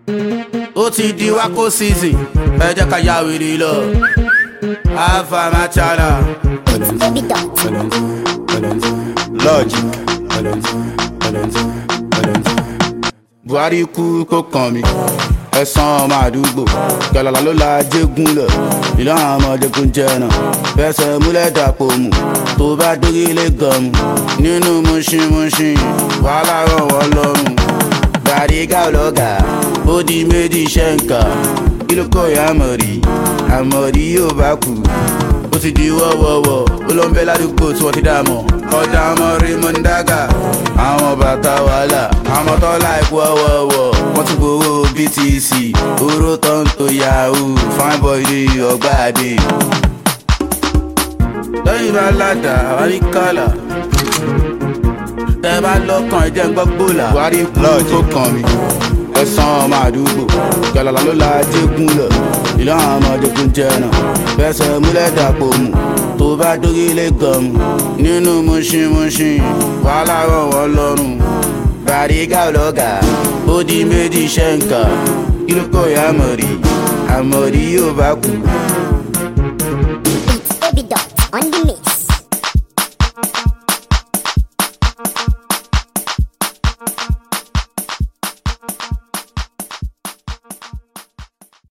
ó ti di wákò season ẹ jẹ́ ká ya wèrè lọ. alpha machada. Baby dot. Logic. buhari kú kó kàn mí ẹ̀sán ọmọ àdúgbò gàlàlà ló la jégún lọ ìlú àwọn ọmọdé kún jẹ́nà fẹsẹ̀ múlẹ̀ dàpọ̀ mù tó bá dórí ilé gànmù nínú mùsùlùmùsùn wàhálà rọ̀ wọ́n lọ́rùn gbàdégà ọlọ́gà ó di méjì ṣẹ́ǹkà kí ló kọ́ ìyá àmọ̀rí àmọ̀rí yóò bá kú ó ti di wọ́wọ́wọ́ ó ló ń bẹ ládùúgbò tí wọ́n ti dà mọ́ ọjà ọmọ raymond daga àwọn bàtà wàhálà àwọn tọ́lá ikú ọwọ́wọ́ wọ́n ti gbowó btc oró tó ń to yahoo fine boy ní ọgbà àdé. lẹ́yìn bá ládàá wárí kálá tẹ́ bá lọ́kàn ẹ̀jẹ̀ ń gbọ́ gbòòlà buhari kú tó kàn mí ẹ̀sán ọmọ àdúgbò gàlàlà ló la jégún lọ ìlú àwọn ọmọdé kún jẹ́nà fẹsẹ̀ múlẹ̀ dàpọ̀ mù tó bá dórí ilé gànmù nínú mùsùlùmùsùn wàhálà rọ̀ wọ́n lọ́rùn gbàdégà ọlọ́gà ó di méjì ṣẹ́ǹkà kí ló kọ́ ìyá àmọ̀rí àmọ̀rí yóò bá kú